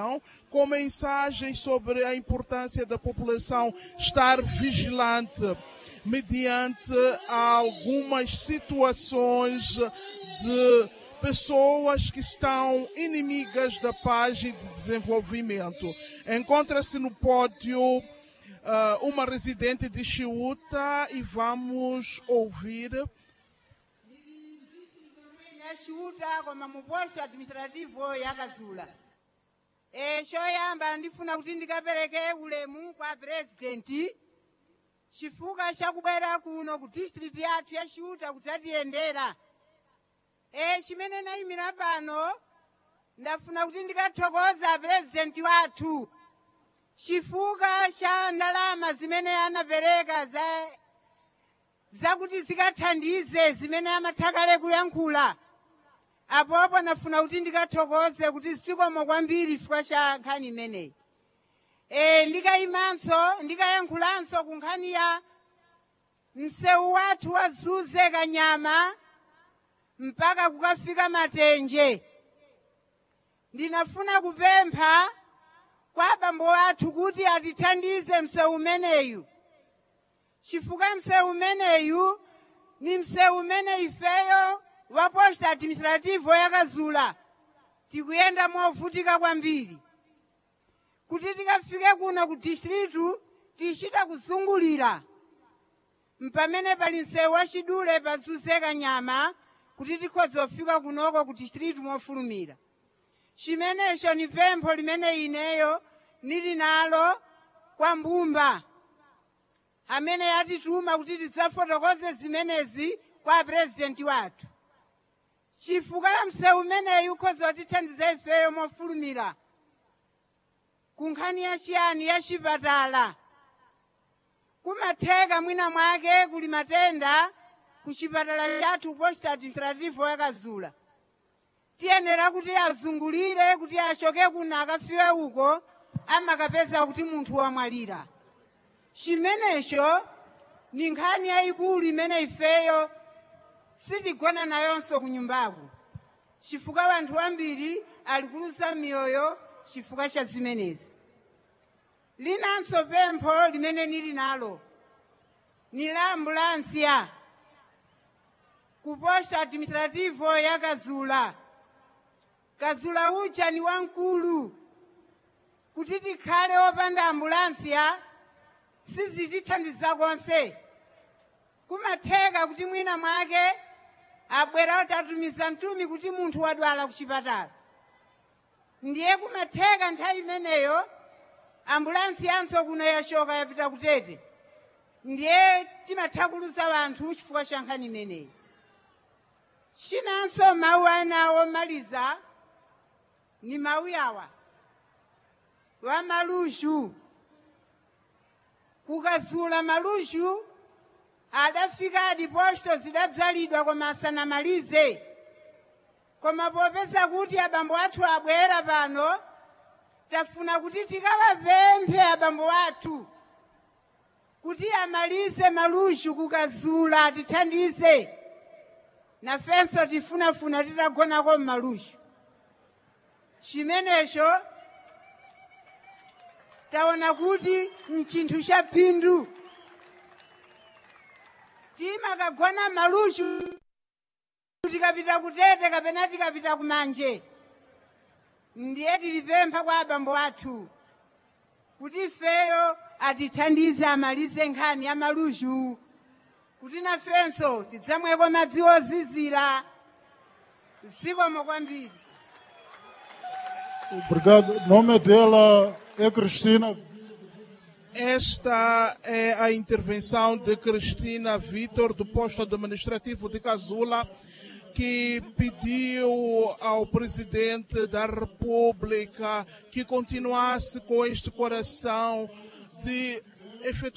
população, com mensagens sobre a importância da população estar vigilante mediante algumas situações de pessoas que estão inimigas da paz e de desenvolvimento. Encontra-se no pódio uh, uma residente de Chiuta e vamos ouvir. Chiuta koma mu posto administrativo yakazula e choyamba ndifuna kuti ndikapereke ulemu kwa presidenti chifukwa chakubwera kuno ku district yathu ya Chiuta kudzatiyendera e chimene nayimira pano ndafuna kuti ndikathokoza purezidenti wathu chifukwa cha ndalama zimene anapereka za zakuti zikathandize zimene amathakale kuyankhula apopo ndafuna kuti ndikathokoze kuti zikomo kwambiri chifukwa cha nkhani imeneyi e ndikayimanso ndikayankhulanso ku nkhani ya msewu wathu wazuze kanyama mpaka kukafika matenje ndinafuna kupempha kwa abambo athu kuti atithandize msewu umeneyu chifukwa msewu umeneyu ni msewu umene ifeyo wa posta administrativo yakazula tikuyenda movutika kwambiri kuti tikafike kuno ku distritu tichita kuzungulira mpamene pali msewu wachidule pazuze kanyama kuti tikhoza kufika kunoko ku distritu mofulumira chimenecho ni pempho limene ineyo nili nalo kwa mbumba amene yatituma kuti tidzafotokoze zimenezi kwa purezidenti wathu chifukwa cha msewu umeneyu ukhoza kutithandiza ifeyo mofulumira ku nkhani yachiyani ya chipatala kumatheka mwina mwake kuli matenda ku chipatala chathu posta administrativo yakazula tiyenera kuti azungulire kuti achoke kuno akafike uko amakapeza kuti munthu wamwalira chimenecho ni nkhani yayikulu imene ifeyo sitigona nayonso ku nyumbaku chifukwa anthu ambiri ali kuluza miyoyo chifukwa cha zimenezi linanso pempho limene nili nalo ni la ambulansiya ku posta administrativo ya kazula kazula uja ni wamkulu kuti tikhale opanda ambulansiya sizitithandiza konse kumatheka kuti mwina mwake abwera kuti atumiza mtumi kuti munthu wadwala ku chipatala ndiye kumatheka nthawi imeneyo ambulansi yanso kuno yachoka yapita kutete ndiye timathakuluza wanthu chifukwa cha nkhani imeneyi chinanso mawu ana omaliza ni mawu yawa wa malushu kukazula malushu adafika adiposto zidadzalidwa koma asanamalize koma popeza kuti abambo athu abwera pano tafuna kuti tikawapemphe abambo athu kuti amalize malushu kukazula atithandize nafenso tifunafuna titagonako mmalushu chimenecho taona kuti mchinthu cha phindu timakagona malushu tikapita kutete kapena tikapita kumanje ndiye tilipempha kwa abambo athu kuti ifeyo atithandize amalize nkhani ya malushu kuti nafenso tidzamweko madzi ozizira zikomo kwambiri Obrigado. O nome dela é Cristina. Esta é a intervenção de Cristina Vitor, do posto administrativo de Casula, que pediu ao presidente da República que continuasse com este coração de efetuar